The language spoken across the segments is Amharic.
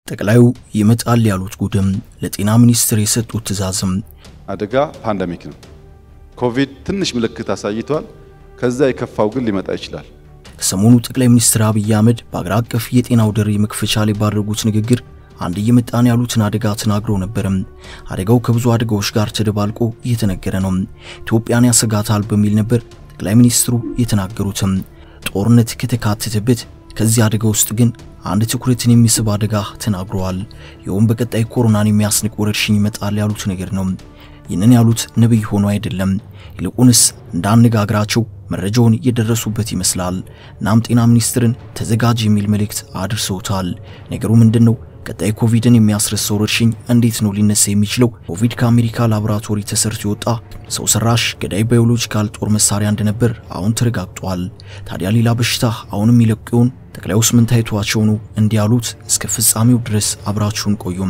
ጠቅላዩ ይመጣል ያሉት ጉድም ለጤና ሚኒስቴር የሰጡት ትዕዛዝም አደጋ ፓንደሚክ ነው። ኮቪድ ትንሽ ምልክት አሳይቷል። ከዛ የከፋው ግን ሊመጣ ይችላል። ከሰሞኑ ጠቅላይ ሚኒስትር አብይ አህመድ በአገር አቀፍ የጤናው ደሪ መክፈቻ ላይ ባደረጉት ንግግር አንድ እየመጣን ያሉትን አደጋ ተናግረው ነበርም። አደጋው ከብዙ አደጋዎች ጋር ተደባልቆ እየተነገረ ነው። ኢትዮጵያን ያሰጋታል በሚል ነበር ጠቅላይ ሚኒስትሩ የተናገሩትም። ጦርነት ከተካተተበት ከዚህ አደጋ ውስጥ ግን አንድ ትኩረትን የሚስብ አደጋ ተናግረዋል። ይኸውም በቀጣይ ኮሮናን የሚያስንቅ ወረርሽኝ ይመጣል ያሉት ነገር ነው። ይህንን ያሉት ነብይ ሆኖ አይደለም። ይልቁንስ እንዳነጋግራቸው መረጃውን የደረሱበት ይመስላል። እናም ጤና ሚኒስትርን ተዘጋጅ የሚል መልእክት አድርሰውታል። ነገሩ ምንድን ነው? ቀጣይ ኮቪድን የሚያስረሳ ወረርሽኝ እንዴት ነው ሊነሳ የሚችለው? ኮቪድ ከአሜሪካ ላቦራቶሪ ተሰርቶ የወጣ ሰው ሰራሽ ገዳይ ባዮሎጂካል ጦር መሳሪያ እንደነበር አሁን ተረጋግጧል። ታዲያ ሌላ በሽታ አሁንም ይለቁ ይሆን? ጠቅላዩስ ምን ታይቷቸው ነው እንዲህ ያሉት? እስከ ፍጻሜው ድረስ አብራችሁን ቆዩም።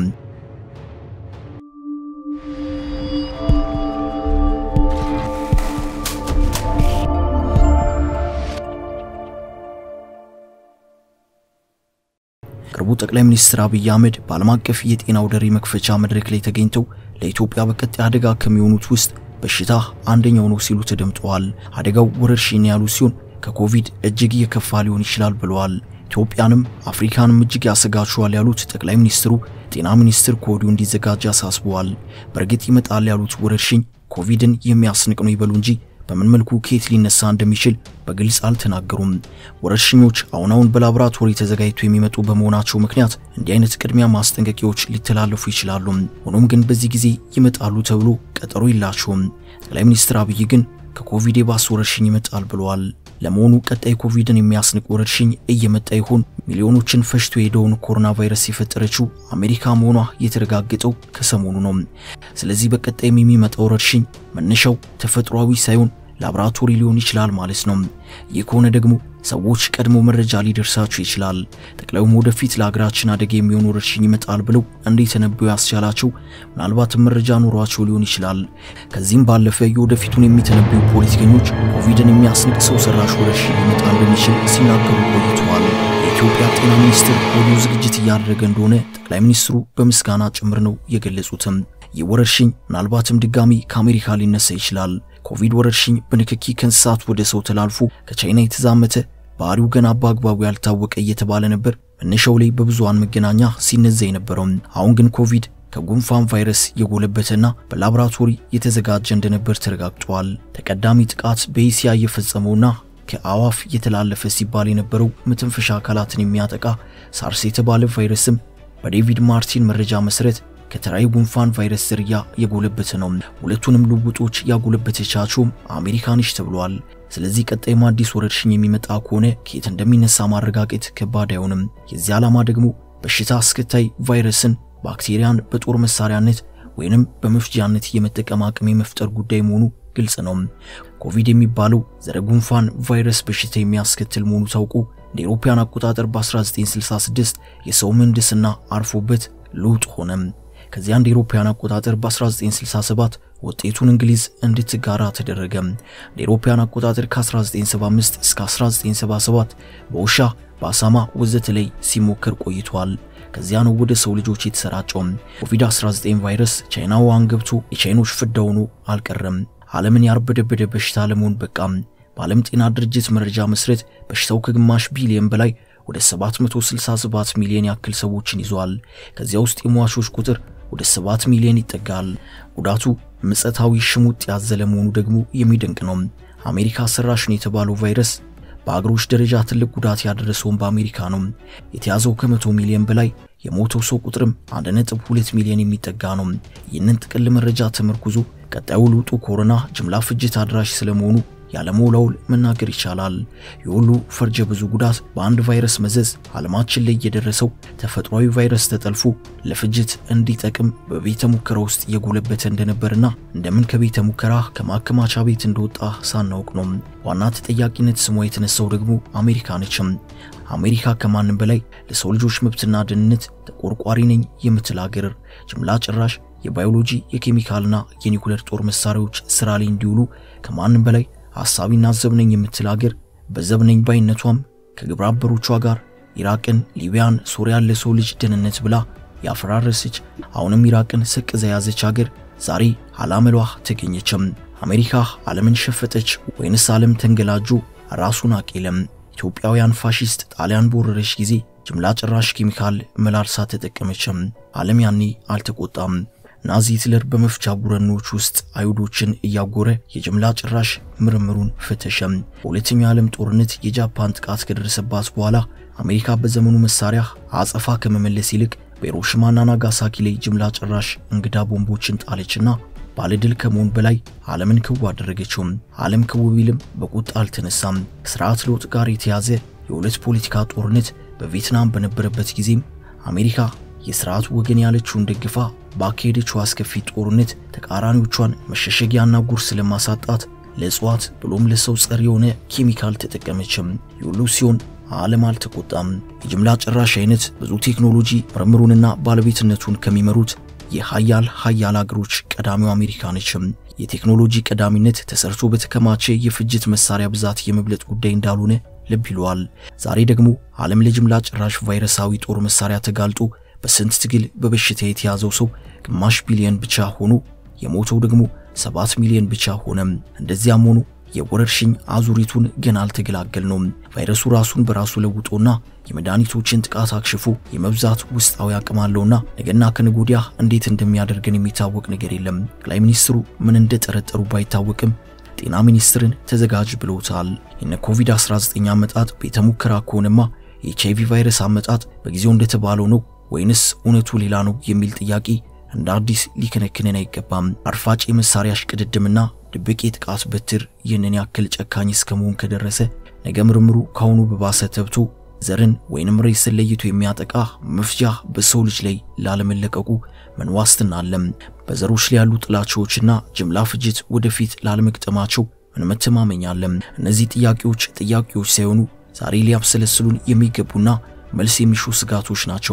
ቅርቡ ጠቅላይ ሚኒስትር አብይ አህመድ በዓለም አቀፍ የጤና ደሪ መክፈቻ መድረክ ላይ ተገኝተው ለኢትዮጵያ በቀጣይ አደጋ ከሚሆኑት ውስጥ በሽታ አንደኛው ነው ሲሉ ተደምጠዋል። አደጋው ወረርሽኝ ያሉ ሲሆን ከኮቪድ እጅግ የከፋ ሊሆን ይችላል ብለዋል። ኢትዮጵያንም አፍሪካንም እጅግ ያሰጋቸዋል ያሉት ጠቅላይ ሚኒስትሩ ጤና ሚኒስትር ከወዲሁ እንዲዘጋጅ አሳስበዋል። በእርግጥ ይመጣል ያሉት ወረርሽኝ ኮቪድን የሚያስንቅ ነው ይበሉ እንጂ በምን መልኩ ከየት ሊነሳ እንደሚችል በግልጽ አልተናገሩም። ወረርሽኞች አሁን አሁን በላቦራቶሪ ተዘጋጅተው የሚመጡ በመሆናቸው ምክንያት እንዲህ አይነት ቅድሚያ ማስጠንቀቂያዎች ሊተላለፉ ይችላሉ። ሆኖም ግን በዚህ ጊዜ ይመጣሉ ተብሎ ቀጠሮ የላቸውም። ጠቅላይ ሚኒስትር አብይ ግን ከኮቪድ የባሰ ወረርሽኝ ይመጣል ብለዋል። ለመሆኑ ቀጣይ ኮቪድን የሚያስንቅ ወረርሽኝ እየመጣ ይሆን? ሚሊዮኖችን ፈጅቶ የሄደውን ኮሮና ቫይረስ የፈጠረችው አሜሪካ መሆኗ የተረጋገጠው ከሰሞኑ ነው። ስለዚህ በቀጣይም የሚመጣው ወረርሽኝ መነሻው ተፈጥሯዊ ሳይሆን ላቦራቶሪ ሊሆን ይችላል ማለት ነው። ይህ ከሆነ ደግሞ ሰዎች ቀድሞ መረጃ ሊደርሳቸው ይችላል። ጠቅላዩም ወደፊት ለሀገራችን አደጋ የሚሆን ወረርሽኝ ይመጣል ብለው እንዲተነበዩ ያስቻላቸው ምናልባትም መረጃ ኖሯቸው ሊሆን ይችላል። ከዚህም ባለፈ የወደፊቱን የሚተነበዩ ፖለቲከኞች ኮቪድን የሚያስንቅ ሰው ሰራሽ ወረርሽኝ ሊመጣ እንደሚችል ሲናገሩ ቆይተዋል። የኢትዮጵያ ጤና ሚኒስቴር ወዲሁ ዝግጅት እያደረገ እንደሆነ ጠቅላይ ሚኒስትሩ በምስጋና ጭምር ነው የገለጹትም። ይህ ወረርሽኝ ምናልባትም ድጋሚ ከአሜሪካ ሊነሳ ይችላል። ኮቪድ ወረርሽኝ በንክኪ ከእንስሳት ወደ ሰው ተላልፎ ከቻይና የተዛመተ ባህሪው ገና በአግባቡ ያልታወቀ እየተባለ ነበር መነሻው ላይ በብዙሃን መገናኛ ሲነዛ የነበረው። አሁን ግን ኮቪድ ከጉንፋን ቫይረስ የጎለበተና በላቦራቶሪ የተዘጋጀ እንደነበር ተረጋግጧል። ተቀዳሚ ጥቃት በእስያ የፈጸመውና ከአዋፍ የተላለፈ ሲባል የነበረው መተንፈሻ አካላትን የሚያጠቃ ሳርስ የተባለ ቫይረስም በዴቪድ ማርቲን መረጃ መሰረት ከተራዊ ጉንፋን ቫይረስ ዝርያ የጎለበተ ነው። ሁለቱንም ልውጦች ያጎለበተቻቸውም አሜሪካ ነች ተብሏል። ስለዚህ ቀጣይም አዲስ ወረርሽኝ የሚመጣ ከሆነ ከየት እንደሚነሳ ማረጋገጥ ከባድ አይሆንም። የዚህ ዓላማ ደግሞ በሽታ አስከታይ ቫይረስን፣ ባክቴሪያን በጦር መሳሪያነት ወይንም በመፍጃነት የመጠቀም አቅም የመፍጠር ጉዳይ መሆኑ ግልጽ ነው። ኮቪድ የሚባለው ዘረ ጉንፋን ቫይረስ በሽታ የሚያስከትል መሆኑ ታውቆ እንደ አውሮፓውያን አቆጣጠር በ1966 የሰው ምህንድስና አርፎበት ለውጥ ሆነም። ከዚያ እንደ አውሮፓውያን አቆጣጠር በ1967 ውጤቱን እንግሊዝ እንድትጋራ ተደረገ። እንደ አውሮፓውያን አቆጣጠር ከ1975 እስከ 1977 በውሻ በአሳማ ወዘተ ላይ ሲሞከር ቆይቷል። ከዚያ ነው ወደ ሰው ልጆች የተሰራጨው። ኮቪድ-19 ቫይረስ ቻይና ውሃን ገብቶ የቻይኖች ፍዳ ሆኖ አልቀረም። ዓለምን ያርበደበደ በሽታ ለመሆን በቃም። በዓለም ጤና ድርጅት መረጃ መሰረት በሽታው ከግማሽ ቢሊዮን በላይ ወደ 767 ሚሊዮን ያክል ሰዎችን ይዟል። ከዚያ ውስጥ የሟቾች ቁጥር ወደ 7 ሚሊዮን ይጠጋል። ጉዳቱ ምጸታዊ ሽሙጥ ያዘለ መሆኑ ደግሞ የሚደንቅ ነው። አሜሪካ ሰራሽ ነው የተባለው ቫይረስ በአገሮች ደረጃ ትልቅ ጉዳት ያደረሰውን በአሜሪካ ነው። የተያዘው ከመቶ ሚሊዮን በላይ የሞተው ሰው ቁጥርም 1.2 ሚሊዮን የሚጠጋ ነው። ይህንን ጥቅል መረጃ ተመርኩዞ ቀጣዩ ልውጡ ኮሮና ጅምላ ፍጅት አድራሽ ስለመሆኑ ያለመውላውል መናገር ይቻላል። የሁሉ ፈርጀ ብዙ ጉዳት በአንድ ቫይረስ መዘዝ ዓለማችን ላይ የደረሰው ተፈጥሯዊ ቫይረስ ተጠልፎ ለፍጅት እንዲጠቅም በቤተ ሙከራ ውስጥ የጎለበተ እንደነበርና እንደምን ከቤተ ሙከራ ከማከማቻ ቤት እንደወጣ ሳናውቅ ነው። ዋና ተጠያቂነት ስሟ የተነሳው ደግሞ አሜሪካ ነችም። አሜሪካ ከማንም በላይ ለሰው ልጆች መብትና ደህንነት ተቆርቋሪ ነኝ የምትል ሀገር ጅምላ ጭራሽ የባዮሎጂ የኬሚካልና የኒኩሌር ጦር መሳሪያዎች ስራ ላይ እንዲውሉ ከማንም በላይ ሐሳቢና ዘብነኝ የምትል ሀገር በዘብነኝ ባይነቷም ከግብረ አበሮቿ ጋር ኢራቅን፣ ሊቢያን፣ ሶሪያን ለሰው ልጅ ደህንነት ብላ ያፈራረሰች አሁንም ኢራቅን ሰቅዛ የያዘች ሀገር ዛሬ አላመሏ ተገኘችም። አሜሪካ ዓለምን ሸፈጠች ወይንስ ዓለም ተንገላጁ? ራሱን አቄለም። ኢትዮጵያውያን ፋሺስት ጣሊያን በወረረች ጊዜ ጅምላ ጨራሽ ኬሚካል መላልሳ ተጠቀመችም። ዓለም ያኔ አልተቆጣም። ናዚ ሂትለር በመፍቻ ቡረኖች ውስጥ አይሁዶችን እያጎረ የጅምላ ጭራሽ ምርምሩን ፈተሸም። በሁለተኛው የዓለም ጦርነት የጃፓን ጥቃት ከደረሰባት በኋላ አሜሪካ በዘመኑ መሳሪያ አጸፋ ከመመለስ ይልቅ በሂሮሺማና ናጋሳኪ ላይ ጅምላ ጨራሽ እንግዳ ቦምቦችን ጣለችና ባለድል ከመሆን በላይ ዓለምን ክው አደረገችውም። ዓለም ክው ቢልም በቁጣ አልተነሳም። ከስርዓት ለውጥ ጋር የተያዘ የሁለት ፖለቲካ ጦርነት በቪየትናም በነበረበት ጊዜም አሜሪካ የስርዓቱ ወገን ያለችውን ደግፋ ባካሄደችው አስከፊ ጦርነት ተቃራኒዎቿን መሸሸጊያና ጉርስ ለማሳጣት ለእጽዋት ብሎም ለሰው ጸር የሆነ ኬሚካል ተጠቀመችም። የሁሉ ሲሆን ዓለም አልተቆጣም። የጅምላ ጨራሽ አይነት ብዙ ቴክኖሎጂ ምርምሩንና ባለቤትነቱን ከሚመሩት የሀያል ሀያል አገሮች ቀዳሚው አሜሪካ ነችም። የቴክኖሎጂ ቀዳሚነት ተሰርቶ በተከማቸ የፍጅት መሳሪያ ብዛት የመብለጥ ጉዳይ እንዳልሆነ ልብ ይለዋል። ዛሬ ደግሞ ዓለም ለጅምላ ጨራሽ ቫይረሳዊ ጦር መሳሪያ ተጋልጦ በስንት ትግል በበሽታ የተያዘው ሰው ግማሽ ቢሊዮን ብቻ ሆኖ የሞተው ደግሞ ሰባት ሚሊዮን ብቻ ሆነም። እንደዚያም ሆኖ የወረርሽኝ አዙሪቱን ገና አልተገላገልነውም። ቫይረሱ ራሱን በራሱ ለውጦና የመድኃኒቶችን ጥቃት አክሽፎ የመብዛት ውስጣዊ አቅም አለውና ነገና ከነገ ወዲያ እንዴት እንደሚያደርገን የሚታወቅ ነገር የለም። ጠቅላይ ሚኒስትሩ ምን እንደጠረጠሩ ባይታወቅም ጤና ሚኒስትርን ተዘጋጅ ብለውታል። የነ ኮቪድ-19 አመጣጥ ቤተ ሙከራ ከሆነማ የኤችአይቪ ቫይረስ አመጣጥ በጊዜው እንደተባለው ነው ወይንስ እውነቱ ሌላ ነው የሚል ጥያቄ እንደ አዲስ ሊከነክነን አይገባም። አርፋጭ የመሳሪያ እሽቅድድምና ድብቅ የጥቃት በትር ይህንን ያክል ጨካኝ እስከ መሆን ከደረሰ ነገ ምርምሩ ካሁኑ በባሰ ተብቶ ዘርን ወይንም ሬስን ለይቶ የሚያጠቃ መፍጃ በሰው ልጅ ላይ ላለመለቀቁ ምን ዋስትና አለም? በዘሮች ላይ ያሉ ጥላቻዎችና ጅምላ ፍጅት ወደፊት ላለመግጠማቸው ምን መተማመኛ አለም? እነዚህ ጥያቄዎች ጥያቄዎች ሳይሆኑ ዛሬ ሊያብሰለስሉን የሚገቡና መልስ የሚሹ ስጋቶች ናቸው።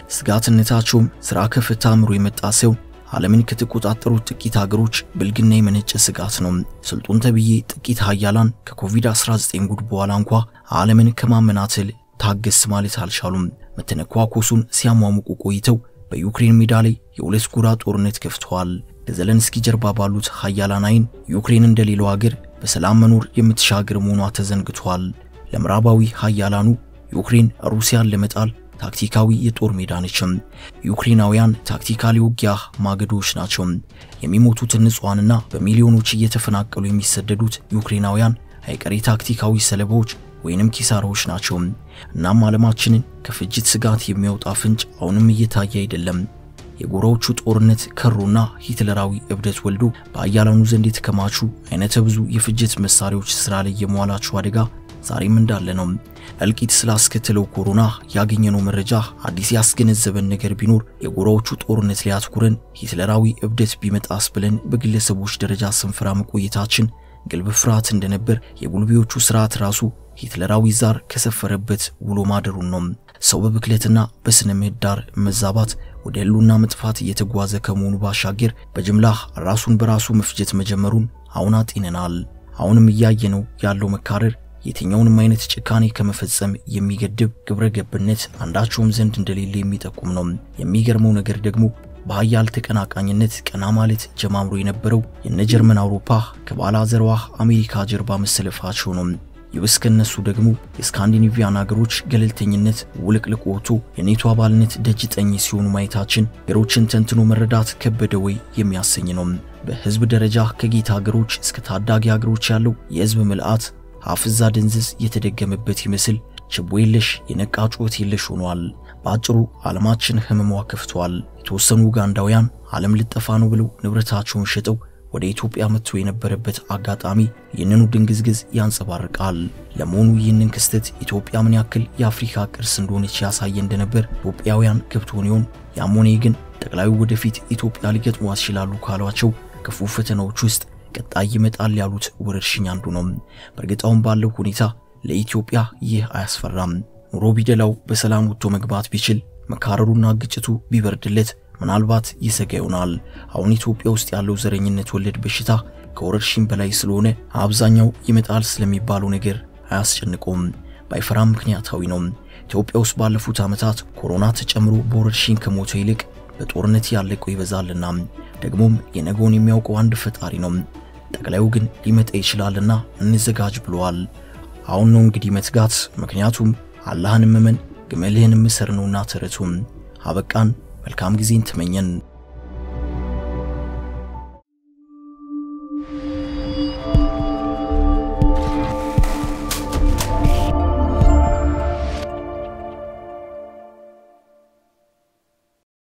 ስጋትነታቸውም ስራ ከፍታ አእምሮ የመጣ ሳይሆን ዓለምን ከተቆጣጠሩት ጥቂት ሀገሮች ብልግና የመነጨ ስጋት ነው። ስልጡን ተብዬ ጥቂት ሀያላን ከኮቪድ-19 ጉድ በኋላ እንኳ ዓለምን ከማመናተል ታገስ ማለት አልቻሉም። መተነኳኮሱን ሲያሟሙቁ ቆይተው በዩክሬን ሜዳ ላይ የሁለት ጎራ ጦርነት ከፍተዋል። ከዘለንስኪ ጀርባ ባሉት ሀያላን አይን ዩክሬን እንደሌላው ሀገር በሰላም መኖር የምትሻገር መሆኗ ተዘንግቷል። ለምዕራባዊ ሀያላኑ ዩክሬን ሩሲያን ለመጣል ታክቲካዊ የጦር ሜዳ ነችም። ዩክሬናውያን ታክቲካሊ ውጊያ ማገዶች ናቸው። የሚሞቱትን ንጹሃንና በሚሊዮኖች እየተፈናቀሉ የሚሰደዱት ዩክሬናውያን አይቀሬ ታክቲካዊ ሰለባዎች ወይንም ኪሳራዎች ናቸው። እናም ዓለማችንን ከፍጅት ስጋት የሚያወጣ ፍንጭ አሁንም እየታየ አይደለም። የጎራዎቹ ጦርነት ከሩና ሂትለራዊ እብደት ወልዶ በአያላኑ ዘንድ የተከማቹ አይነተ ብዙ የፍጅት መሳሪያዎች ስራ ላይ የመዋላቸው አደጋ ዛሬም እንዳለ ነው። እልቂት ስላስከተለው ኮሮና ያገኘነው መረጃ አዲስ ያስገነዘበን ነገር ቢኖር የጎራዎቹ ጦርነት ላይ አትኩረን ሂትለራዊ እብደት ቢመጣስ ብለን በግለሰቦች ደረጃ ስንፈራ መቆየታችን ግልብ ፍርሃት እንደነበር የጉልቤዎቹ ስርዓት ራሱ ሂትለራዊ ዛር ከሰፈረበት ውሎ ማደሩን ነው። ሰው በብክለትና በስነ ምህዳር መዛባት ወደ ህልውና መጥፋት እየተጓዘ ከመሆኑ ባሻገር በጅምላ ራሱን በራሱ መፍጀት መጀመሩን አሁን አጤነናል። አሁንም እያየነው ያለው መካረር የትኛውንም አይነት ጭካኔ ከመፈጸም የሚገድብ ግብረ ገብነት አንዳቸውም ዘንድ እንደሌለ የሚጠቁም ነው። የሚገርመው ነገር ደግሞ በሀያል ተቀናቃኝነት ቀና ማለት ጀማምሮ የነበረው የነ ጀርመን አውሮፓ ከባላዘሯ አሜሪካ ጀርባ መሰለፋቸው ነው። ይብስ ከነሱ ደግሞ የስካንዲኔቪያን ሀገሮች ገለልተኝነት ውልቅልቅ ወጥቶ የኔቶ አባልነት ደጅ ጠኝ ሲሆኑ ማየታችን ሀገሮችን ተንትኖ መረዳት ከበደ ወይ የሚያሰኝ ነው። በህዝብ ደረጃ ከጌታ ሀገሮች እስከ ታዳጊ ሀገሮች ያለው የህዝብ ምልአት አፍዛ ድንዝዝ የተደገመበት ይመስል ችቦ የለሽ የነቃ ጩኸት የለሽ ሆኗል። በአጭሩ ዓለማችን ህመሟ ከፍቷል። የተወሰኑ ኡጋንዳውያን ዓለም ልጠፋ ነው ብለው ንብረታቸውን ሸጠው ወደ ኢትዮጵያ መጥቶ የነበረበት አጋጣሚ ይህንኑ ድንግዝግዝ ያንጸባርቃል። ለመሆኑ ይህንን ክስተት ኢትዮጵያ ምን ያክል የአፍሪካ ቅርስ እንደሆነች ያሳየ እንደነበር ኢትዮጵያውያን ገብቶን ይሆን? ያም ሆነ ግን ጠቅላዩ ወደፊት ኢትዮጵያ ሊገጥሟት ይችላሉ ካሏቸው ክፉ ፈተናዎች ውስጥ ቀጣይ ይመጣል ያሉት ወረርሽኝ አንዱ ነው። በእርግጣውም ባለው ሁኔታ ለኢትዮጵያ ይህ አያስፈራም። ኑሮ ቢደላው በሰላም ወጥቶ መግባት ቢችል መካረሩና ግጭቱ ቢበርድለት ምናልባት ይሰጋ ይሆናል። አሁን ኢትዮጵያ ውስጥ ያለው ዘረኝነት ወለድ በሽታ ከወረርሽኝ በላይ ስለሆነ አብዛኛው ይመጣል ስለሚባለው ነገር አያስጨንቀውም። ባይፈራም ምክንያታዊ ነው። ኢትዮጵያ ውስጥ ባለፉት ዓመታት ኮሮና ተጨምሮ በወረርሽኝ ከሞተው ይልቅ በጦርነት ያለቀው ይበዛልና ደግሞም የነገውን የሚያውቀው አንድ ፈጣሪ ነው። ጠቅላዩ ግን ሊመጣ ይችላልና እንዘጋጅ ብለዋል። አሁን ነው እንግዲህ መትጋት፣ ምክንያቱም አላህን መመን ግመልህን ምሰር ነውና ተረቱም። አበቃን። መልካም ጊዜን ተመኘን።